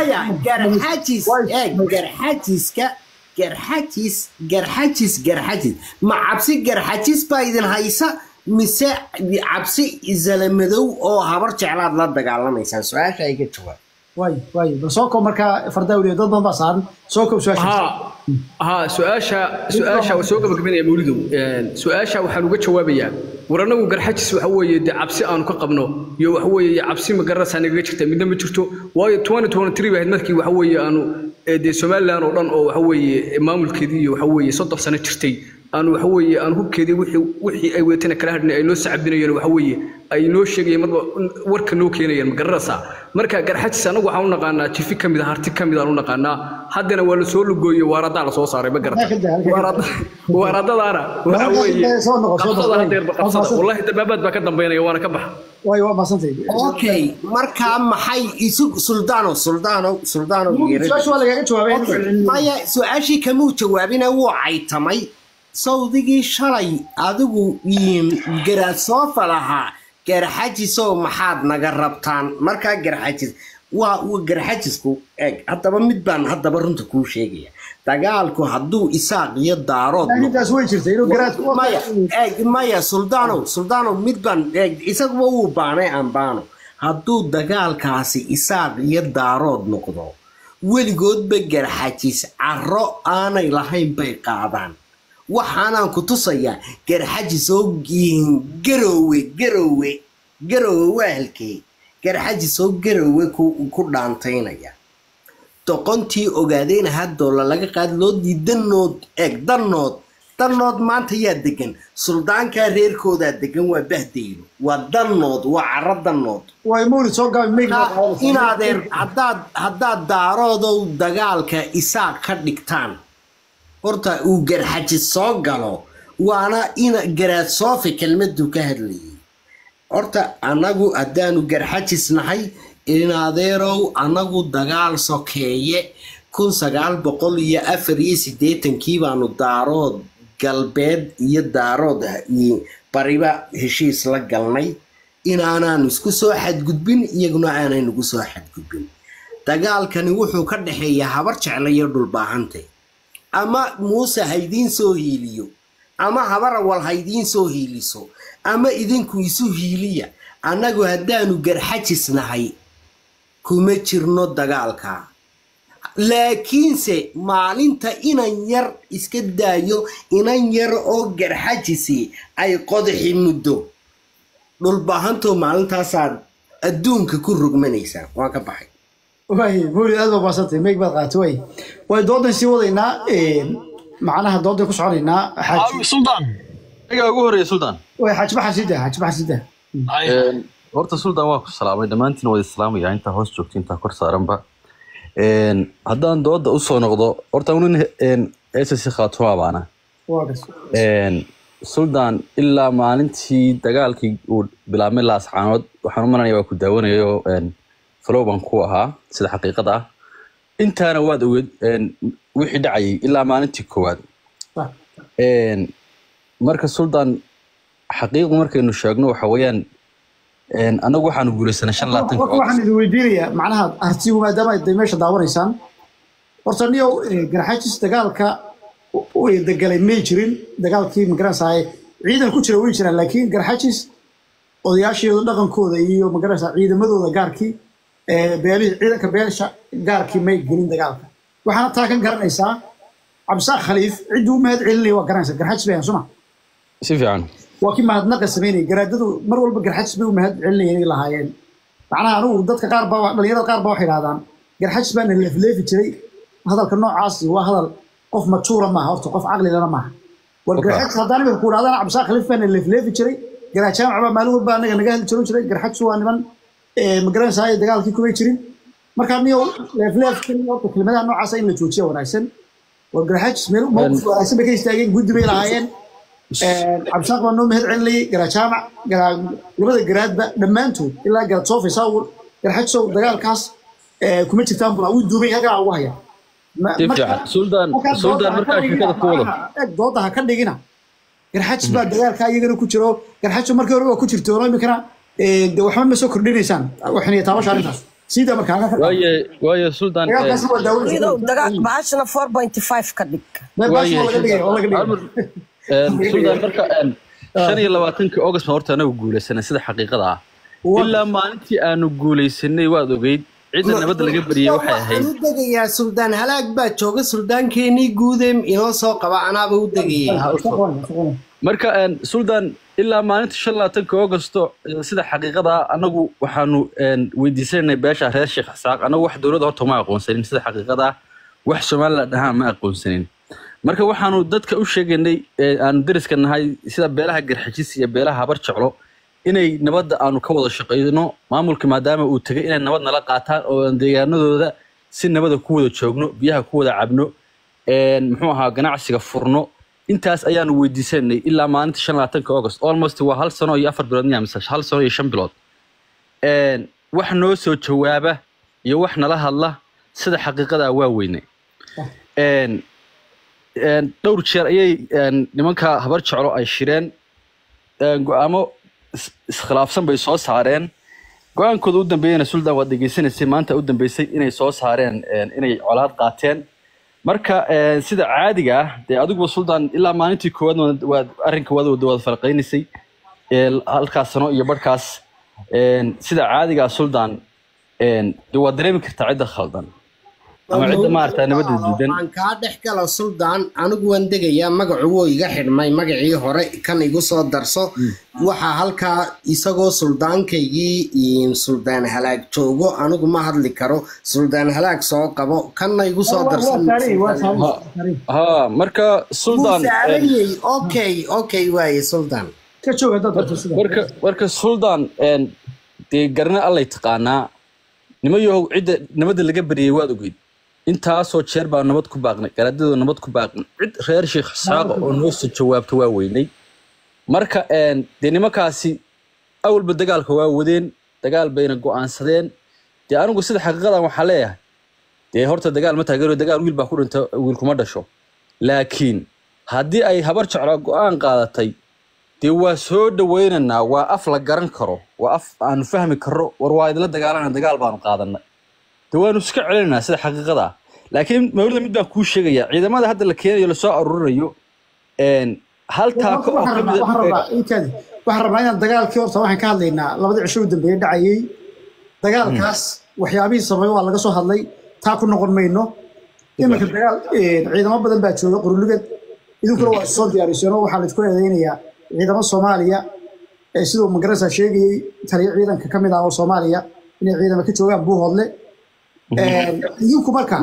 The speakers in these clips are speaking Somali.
maya garxajis eeg garxajiska garxajis garxajis garxajis ma cabsi garxajis baa idin haysa mise cabsi zalamadow oo habar jeclaad la dagaalamaysaan su-aasha iga jawaab waay waay bal soo koob markaa fardawliya dad badan baa saaran soo koob su-aasha ها ها سؤاشا سؤاشا وسوق بقبنا يا مولدو سؤاشا waxaan uga jawaabayaa waranagu garxajis waxa weeye de cabsi aanu ka qabno iyo waxa weeye cabsi ma garasa naga jirta midna ma jirto waayo 2023 baad markii waxa weeye aanu de Soomaaliland oo dhan oo waxa weeye maamulkeedii iyo waxa weeye 30 sano jirtay aanu waxa weeye aan hubkeedii wixii wixii ay weetana kala hadhnay ay noo sacabinayeen waxa weeye ay noo sheegayeen marba warka noo keenayeen ma garasa marka garxajis anagu waxaan u naqaanaa jifi kamid ah harti kamid ah u naqaanaa haddana waa la soo lugooyey waaradaa la soo saaray ma garata waaradadaana waxa weeye qabsada hadeerba qabsada wallahi dabaabaad baa ka dambeynaya waana ka baxa waay waa maasantay okay markaa maxay isu suldaano suldaano suldaano su-aasha waa lagaaga jawaabay maya su-aashii kamuu jawaabina wuu caytamay sawdigii shalay adigu garaad soofa lahaa garxajisow maxaad naga rabtaan markaa garxajis waa garxajisku eeg haddaba mid baan haddaba runta kuu sheegaya dagaalku hadduu isaaq iyo daarood intaas way jirtay inuu garaadku maya eeg maya suldaanow suldaanow mid baan eeg isaguba wuu baanay aan baano hadduu dagaalkaasi isaaq iyo daarood noqdo weligoodba garxajis caro aanay lahayn bay qaadaan waxaanaan ku tusayaa garxajis oo garowe garowe garowe waa halkee garxajis oo garowe ku dhaantaynaya doqontii ogaadeen hadoola laga qaadi loo dii danood eeg danood danood maanta yaa degan suldaankaa reerkoodaa degan waa bahdeylo waa danood waa caro danood waay mawlid soo gaabay inaadeer haddaad haddaad daaroodow dagaalka isaaq ka dhigtaan horta uu garxajis soo galo waana ina garaad soofi kelmaduu ka hadlayay horta annagu haddaanu garxajis nahay inadeerow annagu dagaal sokeeye kun sagaal boqol iyo afar iyo siddeetankii baanu daarood galbeed iyo daarood bariba heshiis la galnay inaanaanu isku soo xadgudbin iyaguna aanay nagu soo xadgudbin dagaalkani wuxuu ka dhexeeyaa habar jecla iyo dhulbaahante ama muuse haydiin soo hiiliyo ama habarawal haydiin soo hiiliso ama idinku isu hiiliya annagu haddaanu garxajis nahay kuma jirno dagaalka laakiinse maalinta inan yar iska daayo inan yar oo garxajisi ay qodaxi muddo dhulbaahantoo maalintaasaad adduunka ku rogmanaysaa waan ka baxay waay mawlid aad baa maasantay meeg baad qaatay waay waay doodan sii wadaynaa macnaha doodan ku soconaynaa xaaji suldaan iga ugu horeeya suldaan waay xaaji baxar sida xaaji baxar sida horta suldaan waa ku salaamay dhammaantiin wada islaamaya intaa hoos joogta intaa kor saaranba haddaan dooda usoo noqdo horta nin ss khaatuma baana waa gas suldaan ilaa maalintii dagaalkii uu bilaabmay laascaanood waxaan u malanaya waa ku daawanayo falow baan ku ahaa sida xaqiiqada ah intaana waad ogeed wixii dhacayay ilaa maalintii koowaad marka suldaan xaqiiqdu markaynu sheegno waxa weeyaan annagu waxaanu guulaysanay shan laatan marka waxaan idin weydiinayaa macnaha artigu maadaama ay meesha daawanaysaan horta niyow garxajis dagaalka degalay may jirin dagaalkii magaranaysaa ciidan ku jira way jiraan laakiin garxajis odayaashooda dhaqankooda iyo magaranaysaa ciidamadooda gaarkii beelihii ciidanka beelsha gaarkii may gelin dagaalka waxaana taa ka garanaysaa cabdisaaq khaliif cidduu u mahad celinaya waa garanaysaa garxajis bay suma si fiican waa kii mahadnaqa samaynaya garaadadu mar walba garxajis bay u mahad celinayeen ay lahaayeen macnaha anugu dadka qaar baa dhalinyarada qaar baa waxay idhahdaan garxajis baana leefleefi jiray hadalka noocaasi waa hadal qof majuura maaha horta qof caqlilana maaha war garxajis haddaan imika ku idhahdaan cabdisaaq khaliif baana leefleefi jiray garaad jaamac baa maalin walba anaga naga hadli jiran jiray garxajis waa niman magaranaysaa dagaalkii kumay jirin marka niyo leefleefkan horta kelmadaha noocaasa in la joojiya wanaagsan war garxajis meel mowqif wanaagsan bay ka istaageen guddi bay lahaayeen cabdisaaq baa noo mahad celinayay garaa jaamac garaa labada garaadba dhammaantood ilaa garaad soofi saawir garxajisow dagaalkaas kuma jirtaan bula wuu duubay hagaa ugu haya si fiican suldaan suldaan markaa sheekada ku wado eeg dooda ha ka dhigina garxajis baa dagaalka iyagana ku jiro garxajiso markii hore waa ku jirto iminkana de waxba ma soo kordhinaysaan waxinaya taabasha arrintaas siida markaa halkaa ka qaado. waaye waaye suldaan dagaalkaasi waa daawo wiidow daga- bahashana 4.5 ka dhig Meel baasha waa laga dhigay oo laga dhigay suldaan marka een, shan iyo labaatankii august baan horta anagu guulaysanay sida xaqiiqada ah Waa- ilaa maalintii aanu guulaysanay waad ogeyd cidda nabadda laga bariyey waxay ahayd waxaan u degayaa suldaan halaag baa jooga suldaankeenii guudeem inoo soo qaba anaaba u degayay marka een, suldaan ilaa maalinta shan labaatanka augusto eh, sida xaqiiqada ah anagu waxaanu een, weydiisanay beesha reer sheekh isaaq anagu wax dowladda horta ma aqoonsanin sida xaqiiqada ah wax somaliland dhahaan ma aqoonsanin marka waxaanu dadka u sheegaynay ee aanu dariska nahay sida beelaha garxajis iyo beelaha habar jeclo inay nabadda aanu ka wada shaqayno maamulka maadaama uu tegay inay nabad nala qaataan oo aan deegaanadooda si nabada ku wada joogno biyaha ku wada cabno een, muxuu ahaa ganacsiga furno intaas ayaanu weydiisanay ilaa maalinta shan labaatanka august almost waa hal sano iyo afar bilood miya mise hal sano iyo shan bilood een, wax noo soo jawaaba iyo wax nala hadla sida xaqiiqada waa weyne een, een, dhowr jeer ayay een, nimanka habar jeclo ay shireen een, go-aamo is- iskhilaafsan bay soo saareen go-aankooda u dambeeyana suldan waad dhegeysanaysay maanta u dambeysay inay soo saareen een, inay colaad qaateen marka een, sida caadiga ah dee adiguba suldan ilaa maalintii koowaad waad- waad arrinka waad wada waad falqaynaysay ee, halkaas sano iyo barhkaas een, sida caadiga ah suldan een, dee waad dareemi kartaa cidda khaldan ama cidda maaragtaa nabadda diidan waxaan kaa dhex gala suldaan anigu waan degayaa magacu wuu iga xidhmay magacii hore kan igu soo darso waxaa halkaa isagoo suldaankaygii iyo suldaan halaag joogo anigu ma hadli karo suldaan halaag soo qabo kanna igu soo darsan ha marka suldan een, saarayey okay okay waaye suldaan ka jooga dad horta sida marka marka suldan een, dee garna allay taqaanaa nimayahow cidda nabadda laga bariyey waad ogeyd intaasoo jeer baa nabad ku baaqnay garaadadoo nabad ku baaqnay cid reer sheekh isxaaqa oo noo soo jawaabta waa weynay marka een, dee nimankaasi awalba dagaalka waa wadeen dagaal bayna go'aansadeen dee anigu sida xaqiiqadan waxaa leeyahay dee horta dagaal ma taageero dagaal wiil baa ku dhinta wiil kuma dhasho laakiin haddii ay habar jeclo go'aan qaadatay dee waa soo dhawaynaynaa waa af la garan karo waa af aanu fahmi karro war waa idinla dagaalana dagaal baanu qaadanay dee waanu iska celinaynaa sida xaqiiqada ah laakiin mawlida mid baan kuu sheegayaa ciidamada hadda la keenayo lasoo aruurinayo een, hal taako oo waxaan ka rabnaa mid waxaan rabnaa inkaadi waxaan rabnaa inaan dagaalkii horta waxaan ka hadlaynaa labadii cisho u dambeeyay dhacayay dagaalkaas waxyaabihii sababay waa laga soo hadlay taa ku noqon mayno iminka dagaal een, ciidamo badan baa jooga quruligad idinkuna waa soo diyaariseen oo waxaa laydku eedeynayaa ciidamo soomaaliya ee siduu magarasa sheegayey taliyo ciidanka ka mid ah oo soomaaliya inay ciidamo ka joogaan buuhoodle Een, idinku marka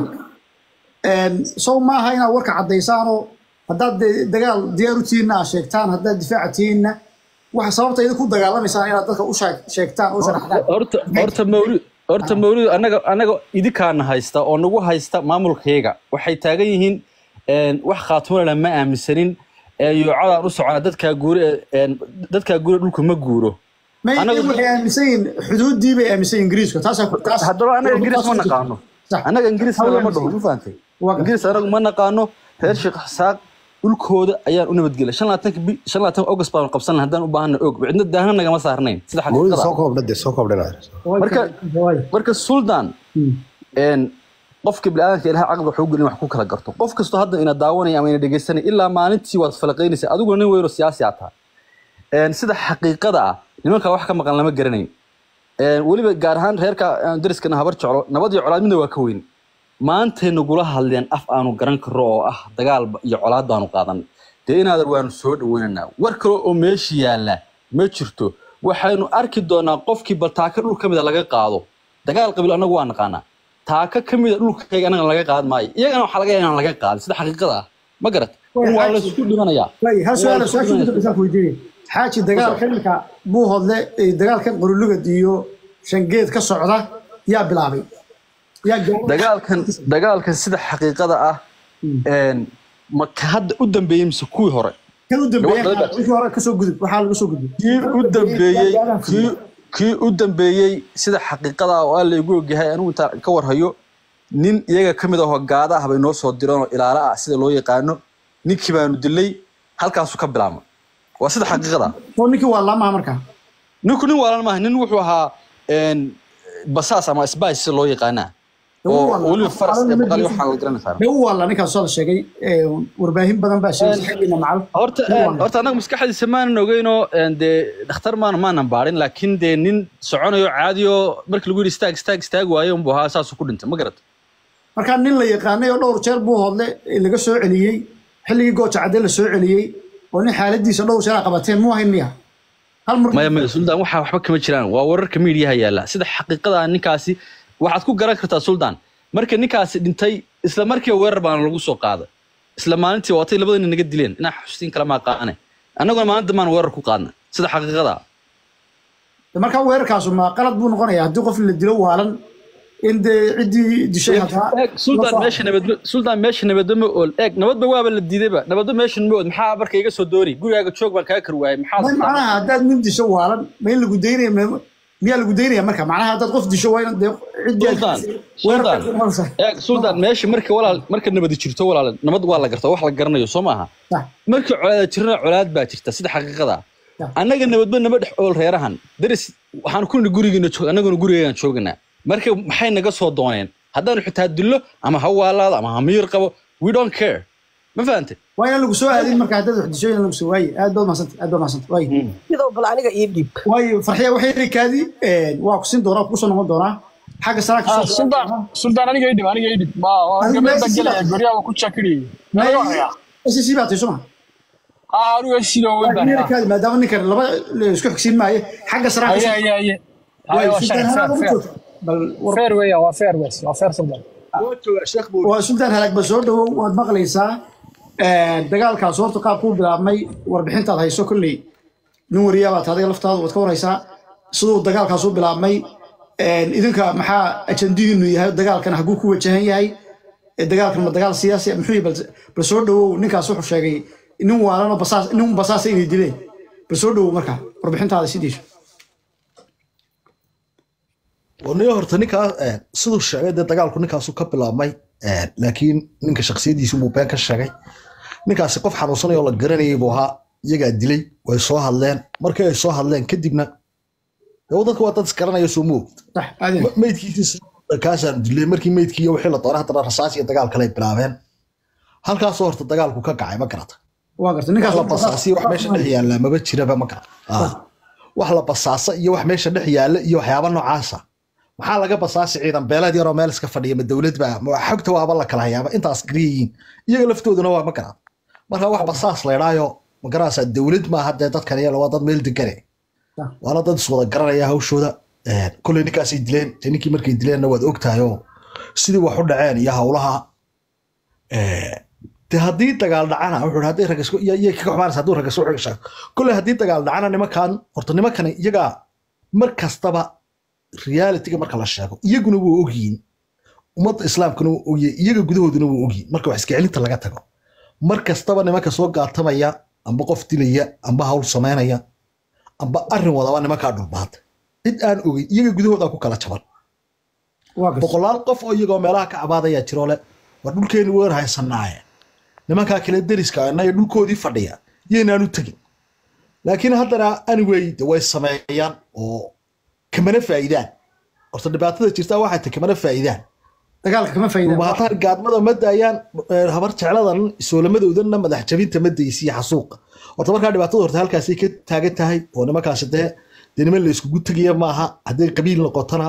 een, sow maaha inaad warka caddaysaanoo haddaad de- dagaal diyaar u tihiinna aad sheegtaan haddaad difaaca tihiinna waxa sababta idinku dagaalamaysaan inaad dadka u sheeg- sheegtaan u sharaxdaan horta horta mawlid horta mawlid anaga anaga idinkaana haysta oo nagu haysta maamulkayga waxay taagan yihiin een, wax khaatumolana ma aaminsanin een, yoocadaan u socona dadkaa guure een, dadkaa guure dhulka ma guuro may anagu- waxay aaminsan yihiin xuduuddii bay aaminsan yihiin ingiriiska taasaa ku- taas haddaba anaga ingiriis ma naqaano Sax. anaga ingiriisna lama dhaho ma fahantay Waa gar- ingiriis anagu ma naqaano reer sheekh xasaaq dhulkooda ayaan u nabadgelay shan labaatanka bi shan labaatanka august baanu qabsan lahay haddaan u baahana og cidna daahna nagama saarnayn sida mawlida xaqiiqada soo koobdha dee soo koobdhana marka marka suldan een qofka bini'aadamka ilaha caqli wuxuu gelin wax ku kala garto qof kastoo hadda ina daawanaya ama ina dhegeysanaya ilaa maalintii waad falaqaynaysa adiguna nin weyno siyaasi aad tahay een sida xaqiiqada ah nimanka wax ka maqan lama garanayn een weliba gaar ahaan reerka aan dariskana habar jeclo nabad iyo colaad midna waa ka weyn maantay nagula hadleen af aanu garan karo oo ah dagaal ba- iyo colaad baanu qaadan dee inaadan waanu soo dhaweynaynaa war kale oo meesha yaalla ma jirto waxaynu arki doonaa qofkii bal taaka dhul ka mida laga qaado dagaal qabiil anagu waa naqaanaa taaka ka mida dhulkayga anaga laga qaad maayo iyagana waxaa laga yaabaa inaan laga qaadin sida xaqiiqada ah ma garat waa laysku dhimanayaa Waayo, hal su'aal Waa su'aasha ugu laysku dambaysa ku weydiinaya xaaji dagaalka iminka buuhoodle ee dagaalkan qurulugad iyo shangeed ka socda yaa bilaabay yaa gaaray dagaalkan dagaalkan sida xaqiiqada ah een ma ka hadda u dambeeyey mise kuwii hore kan u dambeeyay Gabadha dagaal. wixii hore kasoo gudub waxaa laga soo gudbay kii u dambeeyey kii kii u dambeeyey sida xaqiiqada ah oo aan laygu ogyahay anigu intaan ka warhayo nin iyaga ka mid ahoo gaada ah bay noo soo direen oo ilaalo ah sida loo yaqaano ninkii baanu dilay halkaasuu ka bilaabmay waa sida xaqiiqada ah oo ninkii waa laamaha markaa ninku nin waalan maaha nin wuxuu ahaa een basaas ama spice loo yaqaanaa Dee oo waa la- weliba faras waa la- ee baqal waxaa la garanaysaa dee waa la ninkaas soo la sheegay ee, warbaahin badan baa sheegay xaggiina macal horta Dee waa la- horta annaga maskaxdiisa maanan ogeynoo een, dee dhakhtar maana maanan baarin laakiin dee nin soconayo caadiyo markii lagu yidhi istaag istaag istaag waayo unbuu ahaa saasuu ku dhintay ma garata markaa nin la yaqaanay oo dhowr jeer buu hodle laga soo celiyey xilligii gooja cadde la soo celiyey oo nin xaaladiisa dhowr jeer a qabateen muu hayn miya hal mar maya maya suldaan waxaa waxba kama jiraan waa wararka miidiyaha yaalla sida xaqiiqada ah ninkaasi waxaad ku garan kartaa suldaan marka ninkaasi dhintay isla markiiba weerar baana lagu soo qaaday isla maalintii waatay labada nin naga dileen inaa xustiin kala maa qaane annaguna maalinta maan weerar ku qaadnay sida xaqiiqada ah markaa weerarkaasu ma qalad buu noqonayaa haddii qof la dilo waalan in dee ciddii dishay hataa eeg suldaan meesha nabadba suldaan meesha nabadba ma ool eeg nabadba waaba la diidayba nabadba meeshan ma ool maxaa marka iga soo doori gurigaaga joog baan kaa kar waayay maxaa may macnaha haddaad nin disho waalan ma in lagu daynaya ma- miyaa lagu daynaya marka macnaha haddaad qof disho waa in dee ciddii suldaan suldaan eeg suldaan meesha marka walaal marka nabadi jirto walaal nabad waa la gartaa wax la garanayo soo maaha marka colaada jirana colaad baa jirta sida xaqiiqada ah. Ya. annaga nabadba naba dhex ool reerahan daris waxaan ku nidhi gurigiina joog annaguna gurigeegaan jooganaa marka maxay naga soo dooneen haddaanu xitaa dillo ama ha waalaado ama ha miyir qabo we don't care ma fahante waa in lagu soo aadin marka haddaad wax disho in lagu soo waaye aad baad mahadsantahay aad baad mahadsantahay waaye sidoo bal aniga ii dhiib waayo farxiya waxay rikaadi waa ku siin doonaa kusoo noqon doonaa xagga saraa Ah, kasoo suldaan suldaan aniga idhib aniga idhib ma Adiga gabadh baan meesha gelaya sidaa- guryaha waa ku jakiriyey naga warayaa SSC baa tahay soma ah anigu sidoo weyn baan ahaa. rikaadi maadaama ninkan laba la isku xigsiin maayo xagga saraa haye kasoo haye haye haye waayo waa sultaan sharci halaag fair ugu fair joogta bal war fair weya waa fair weys waa fair suldaan waa sultaan halaag ba soo dhawow waad maqlaysaa dagaalkaas horta qaabkuu bilaabmay warbixintaad hayso kolley nin wariyaa baad adiga laftaada waad ka waraysaa siduu dagaalkaas u bilaabmay idinka maxaa ajandidiinu yahay dagaalkan haguu ku wajahan yahay Eh, dagaalkan ma dagaal siyaasi ah? muxuu yahay? bal bal soo dhawow ninkaas wuxuu sheegay nin waalan oo basaas nin basaasa inay dileen bal soo dhawow marka warbixintaada sidiisu aniga horta ninkaa eh, siduu sheegay dee dagaalku ninkaasu ka bilaabmay eh, laakiin ninka shaksiyadiisu buu been ka sheegay ninkaasi qof xanuunsanay oo la garanayay buu ahaa iyagaa dilay way soo hadleen markii ay soo hadleen kadibna dee dadka waa dad isgaranaya soo moog sax aadeen meydkiisi kaasaan dilay markii meydkii iyo wixii la doonay haddana rasaas iyo dagaal kale ay bilaabeen halkaasoo horta dagaalku ka kacay ma garata waa garta wax ninkaas la basaasiyo wax meesha dhex yaalla maba jiraba ma garan Ah. wax la basaasa iyo wax meesha dhex yaalla iyo waxyaaba noocaasa maxaa laga basaasi ciidan beeleed yaroo meel iska fadhiya ma dowlad baa ma xogta waaba la kala hayaaba intaas gariyiin iyaga laftooduna waa ma garan marka wax basaas la idhaayo ma garanaysaa dowlad maaha dee dadkan iyala waa dad meel degane Ah. waana dad iswada garanaya hawshooda Eh, kolley ninkaasay dileen dee ninkii markay dileenna waad ogtahay oo sidii wax u dhaceen iyo hawlaha Eh, de haddii dagaal dhacana wuxuu hadday rag isku iyo iyo kaga xumaanaysa hadduu rag isku xigshaa kolley haddii dagaal dhacana nimankan horta nimankani iyagaa mar kastaba realityga marka la sheego iyaguna wuu ogyihin ummadda islaamkuna wuu ogyihin iyaga gudahooduna wuu ogyihin marka wax iska celinta laga tago mar kastaba nimanka soo gaatamaya amba qof dilaya amba hawl samaynaya amba arrin wadaba nimankaa dhulbaata cid aan ogeyn iyaga gudahooda ku kala jaban waa garta boqolaal qof oo iyagoo meelaha ka cabaadaya jiro le war dhulkeeni weer haysanaaye nimankaa kale deriska inaga dhulkoodii fadhiya yaynaan u tegin laakiin haddana anyway de way sameeyaan oo kamana faa'iidaan horta dhibaatada jirta waxay tahay kamana faa'iidaan dagaalka kama faa'iidaan dhulbaataan gaadmada ma daayaan eh, habar jecladan soolamadoodana madax jabinta ma daysiya xasuuqa horta markaa dhibaatada horta halkaasay ka taagan tahay oo nimankaasi dee dee niman la iskugu tegaya maaha hadday qabiil noqotona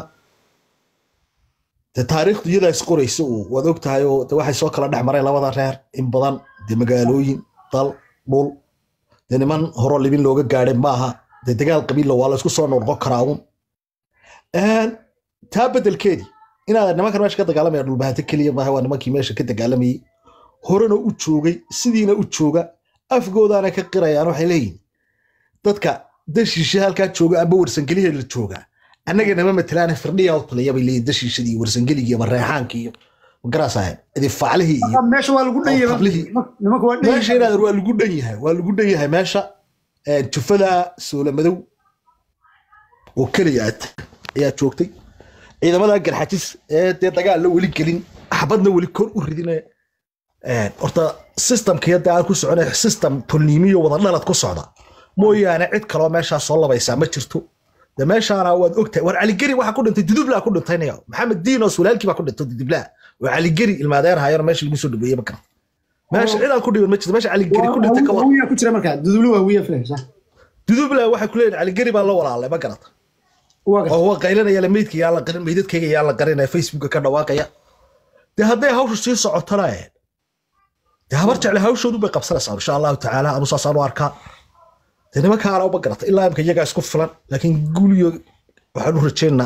dee taariikhdu iyadaa is qoraysa uu waad og tahay oo de waxay soo kala dhex mareen labada reer in badan dee magaalooyin dal dhul dee niman horo libin looga gaadhay maaha dee dagaal qabiilla waa la isku soo noqon karaa uun Een, taa bedelkeedii inaad nimankan meesha ka dagaalamaya dhulbahante keliya maaha waa nimankii meesha ka dagaalamayay horena u joogay sidiina u jooga afgoodaana ka qirayaan waxay leeyihin dadka dashiisha halkaa jooga amba warsangeliya la joogaa annaga nama matalaana firdhiya u talaya bay leeyihin dashiishadii warsangeligii ama reexaankii iyo magaraasahay idifaclihii iyo meesha waa lagu dhan yahay qablihii. nimanka waa dhan meesha inaad waa lagu dhan yahay waa lagu dhan yahay meesha Een, jufada soolamadow oo keliya aad ayaa joogtay ciidamada garxajis ee dee dagaal la weli gelin xabadna weli kor u ridinaya Een, horta systemka yadda aan ku soconay system tolniimiyo wada dhalad ku socda mooyaane cid kaloo meeshaa soo labaysaa ma jirto de meeshaana waad ogtahay war caligeri waxa ku dhintay dudublaa ku dhintaynayo maxamed diinos walaalkii baa ku dhintay dudublaa oo caligeri ilmaadeer haayano meesha lagu soo dhaweeyey ma garan meesha cidaan ku dhiban ma jirto meesha caligeri ku dhintay ka war wiya ku jira markaa dudublo waa wiya filan sax dudubla waxay ku leeyihin caligeri baa la walaalay ma garata waa gartay oo waa qaylanaya meydka yaa la qarin meydadkayga yaa la qarinaya facebooka ka dhawaaqaya dee hadday hawshu sii socotana dee habar jecle hawshoodu bay qabsanaysaa insha allahu tacaala anu saasaan u arkaa dee nimankaana uma garata ilaa imka iyagaa isku filan laakiin guuliyo waxaan u rajeynaa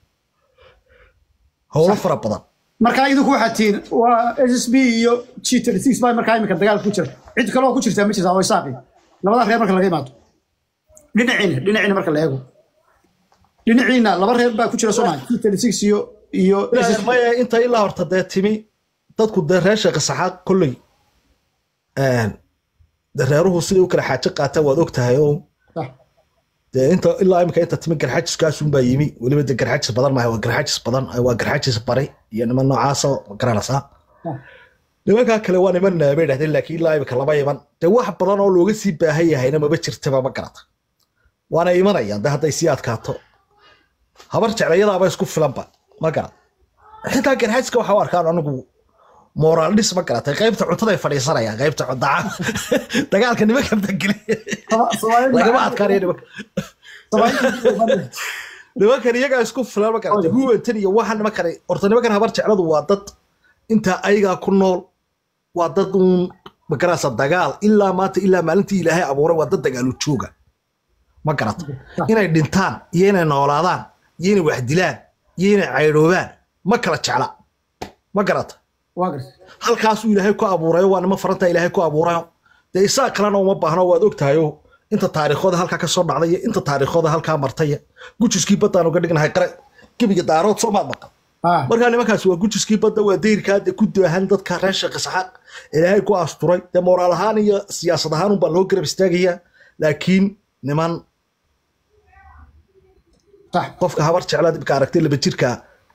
howlo fara badan markaa idinku waxaad tihiin waa s b iyo g six baa markaa imika dagaalka ku jira cid kaloo ku jirtaa ma jirtaa oo isaaqi labadaa reer marka laga imaado dhinaciina dhinaciina marka la eego dhinaciina laba reer baa ku jira soomaa g six iyo iyo Ilaahay maya inta ilaa horta dee timi dadku dee reer sheekh saxaaq kolley dee reeruhu siday u kala xaajo qaataan waad og tahay oo Sax. dee inta ilaa imika inta timi garxajiskaasun baa yimi weliba dee garxajis badan maaha waa garxajis badan waa garxajis bari iyo niman noocaasa ma garanaysaa Sax. nimankaa kale waa niman eh, bay dhahdeen laakiin ilaa imika lama iman dee wax badan oo looga sii baahan yahayna maba jirtaba ma garata waana imanayaan dee hadday sii adkaato habar jeclayadaaba isku filanba ma garat xitaa garxaajiska waxa u arkaan anigu moraal dhis ma garatay qaybta cuntaday fadhiisanayaan qaybta cuntaa dagaalka nimanka dageli lagama adkaanaya nimanka nimankan iyagaa isku filan ma garatay huwantan iyo waxan nimankan horta nimankan habar jecladu waa dad intaa ayagaa ku nool waa dad uun magarasa dagaal ilaa maanta ilaa maalintii ilaahay abuuray waa dad dagaalu jooga ma garata inay dhintaan iyo inay noolaadaan iyo inay wax dilaan iyo inay caydhoobaan ma kala jecla ma garata waa gartay halkaasuu ilaahay ku abuurayo waa nima faranta ilaahay ku abuurayo dee isaa kalena uma baahno waad ogtahayo inta taariikhooda halkaa ka soo dhacday iyo inta taariikhooda halkaa martay gujiskii baddaan uga dhignahay qare gebiga daarood soo maad maqan Ah, markaa nimankaas waa gujiskii badda waa dayrkaa dee ku daahan dadka reer sheekh isxaaq ilaahay ku asturay dee moraal ahaan iyo siyaasad ahaan unbaa loo garab istaagayaa laakiin niman sax qofka habar jeclaa dibka aragtay laba jirka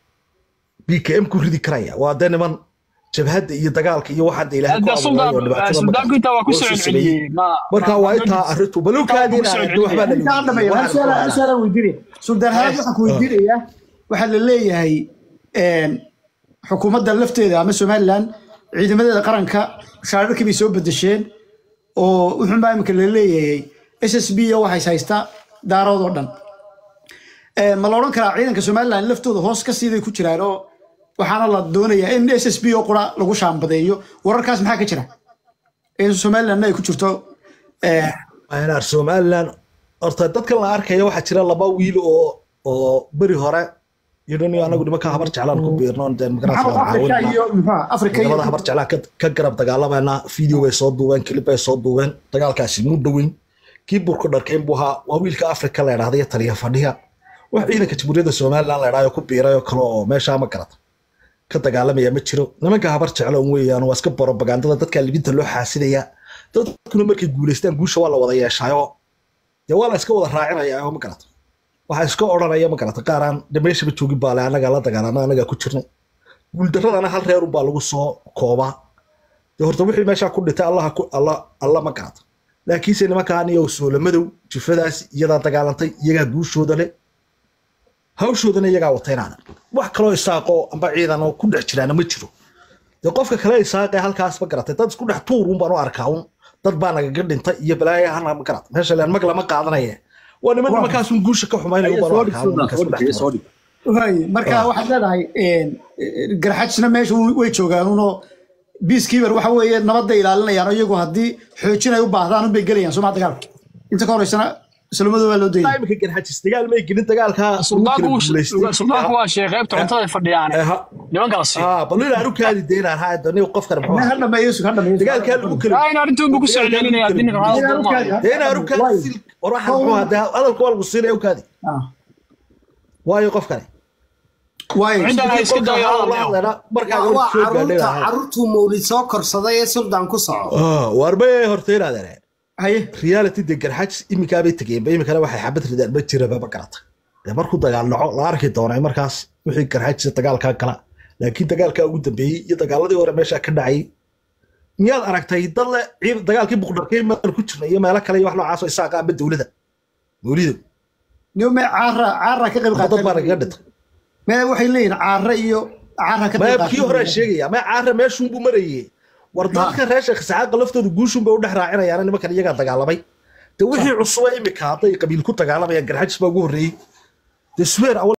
bkm ku ridi karaya waa dee niman jabhadda iyo dagaalka iyo waxaan dee ilaahay ku Hadda abuuray oo suldaan dhibaatada suldaanku intaa waa ku soo Waa soo celceliyey ma- marka ma- waa intaa arrintu balowkaadiina Taa waa ku soo waxbaa la intaan dhameeyo hal su'aal hal su'aal aan weydiinaya suldaan halaad waxaan ku weydiinayaa waxaa la leeyahay een, xukuumadda lafteeda ama somaliland ciidamadeeda qaranka shaararkii bay soo bedesheen oo wuxuunbaa imika la leeyahay s s b waxays haystaa daarood oo dhan Een, ma la odhan karaa ciidanka somaliland laftooda hoos ka siiday ku jiraan oo waxaana la doonayaa in s s b oo qura lagu shaambadeeyo wararkaas maxaa ka jira in somalilandna ay ku jirto een, aynaar somaliland horta dadkan la arkaya waxaa jira laba wiil oo oo beri hore yidhan anagu nimanka habar jeclaan ku biirno dee maxaa magarasa afrika iyo muxuu afrika iyo ciidamada habar jeclaan ka- ka garab dagaalamayna video bay soo duubeen kilib bay soo duubeen dagaalkaasi muu dhoweyn kii burku dharkeyn buu ahaa waa wiilka afrika la idhahda iyo taliya fadhiya wax ciidanka jamhuuriyadda somaliland la idhahdo ku biiray oo kale oo meeshaa ma garata ka dagaalamaya ma jiro nimanka habar jeclo un weeyaan waa iska borobagandada dadka libinta loo xaasidaya dadkuna markay guulaystaan guusha waa la wada yeeshaayo dee waa la iska wada raacinaya oo ma garata waxaa iska odhanaya ma garata qaaraan de meeshaba joogin baa le anagaa la dagaalama anagaa ku jirnay guuldaradana hal reer unbaa lagu soo koobaa dee horta wixii meeshaa ku dhintay allaha ku alla alla ma garata laakiinse nimankaan iyo soolamadow jifadaas iyadaa dagaalantay iyagaa guushooda leh hawshoodana iyagaa wataynaana wax kaloo isaaqoo amba ciidan oo ku dhex jiraana ma jiro dee qofka kale isaaqee halkaas ma garatay dad isku dhex tuur un baan u arkaa un dad baa nagaga dhintay iyo balaayo hana ma garata meesha leen mag lama qaadanaye waa niman nimankaasun guusha ka xumaynayo un baan u arkaa un marka isku dhex tuuran. Waay, marka waxaad leedahay een, een, garxajisna meesha way way joogaan unoo peacekeeper waxa weeye nabadda ilaalinayaan oo iyagu haddii xoojin ay u baahdaan unbay gelayaan soo maa dagaalka inta ka horeysana islamadooda waa loo Ilaa dayay imika garxajis dagaal may gelin dagaalkaa ugu suldaanku kala wuu- guulaystay. suldaanku waa sheekh qaybta cuntada ay fadhiyaan Eh, ha- nimanka la siiyo ah, bal inaan u kaadi deynaan haa dani qofkan muxuu ha ahaa dhameeyo sug ha dhameeyo dagaalkaa lagu kala aa in arrintuun buu ku soo celcelinaya haddii ninka Dagaalka hadal u kaadi, ha? dee inaan u kaadi sil war waxaan muxuu ahaa dee hadalka waa lagu siinaya u kaadi Ah. waayo qofkani waayo Cidda ay iska dayo hadal leh. markaa waa soo caruurta gaadhay caruurtuu mawlid soo korsaday ee suldan ku soco warbe horta inaadeen haye reality de garxajis iminkaabay tegeen ba iminkana waxay xabad ridaan ma jiraba ma garata dee markuu dagaal dhaco la arki doonay markaas wixii garxajisa dagaalkaa gala laakiin dagaalkaa ugu dambeeyey iyo dagaaladii hore meeshaa ka dhacay miyaad aragtay dad le ciid- dagaalkii buqdharkay maan ku jirna iyo meelo kale iyo wax noocaas oo isaaqa amba dowlada mawlido niyo me caara caara ka qayb dad baa qaatay nagaga dhintay me waxay leeyihin caara iyo caara ka qayb maya qaatay kii horaa sheegaya maya caara meeshuunbuu marayey war dadka reer sheekh isxaaqa laftooda guushunbay u dhex raacinayaan nimankan iyagaa dagaalamay de wixii cusuba imika hadday qabiil ku dagaalamayaan garxajis baa ugu horreeyey de sweer